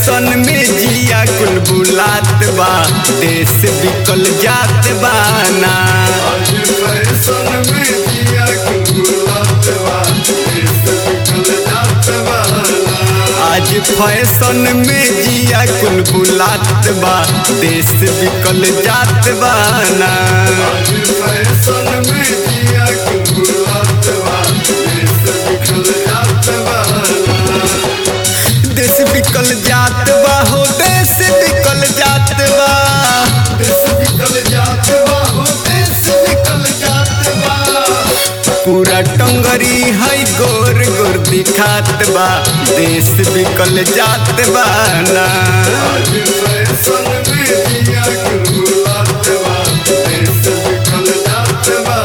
fashion में जिया कुल बुलात बा देश बिकल जात बा ना आज फैशन में जिया कुलबुलात बा देश बिकल जात बा आज फैशन में जिया कुल बुलात बा देश बिकल जात बा ना आज फैशन में जिया कुलबुलात बा देश बिकल जात बा देश बिकल जात बा हो देश बिकल जात बा देश बिकल जात बा हो देश बिकल जात बा पूरा टंगरी है गोर गोर दिखात बा देश बिकल जात बा ना आज फैशन में जिया कुलबुलात बा देश बिकल जात बा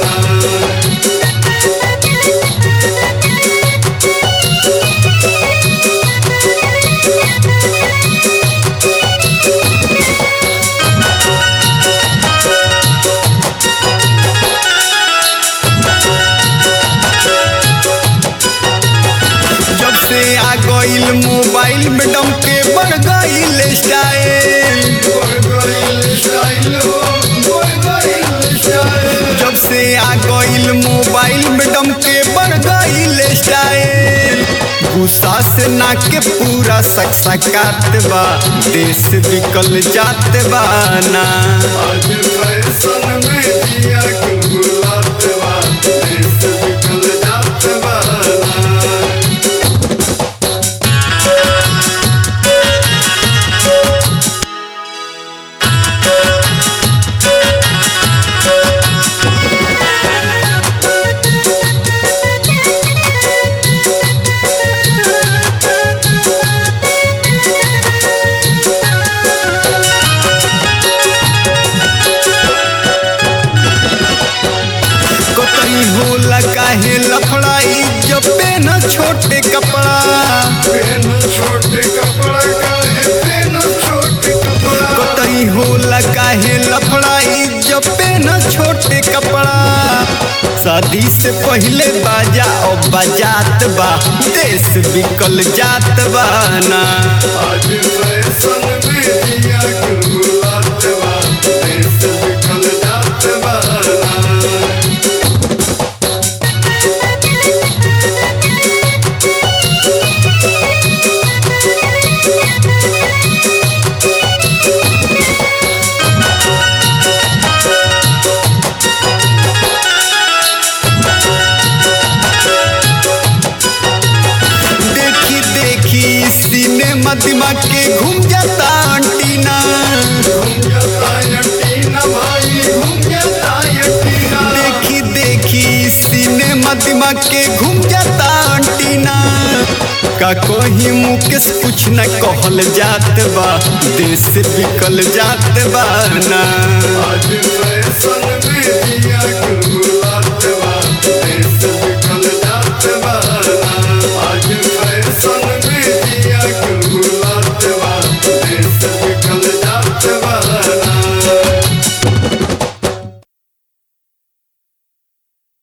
जब से आ गईल मोबाइल में डम के बढ़ गईल स्टाइल जब से आ गईल मोबाइल में डम के बढ़ गईल स्टाइल गुस्सा से ना के पूरा सकसकात बा देश बिकल जात बा ना कतई होला काहे लफड़ाई जब पेन छोटे कपड़ा कतई होला काहे लफड़ाई जब पेन छोटे कपड़ा शादी से पहले बाजा और बजात बा देश बिकल जात बा ना देखी देखी सिनेमा दिमाग के घूम जाता अंटीना देखी देखी सिनेमा दिमाग के घूम जाता अंटीना का कोही मुकेश कुछ न कहल जात बा देश बिकल जात बा ना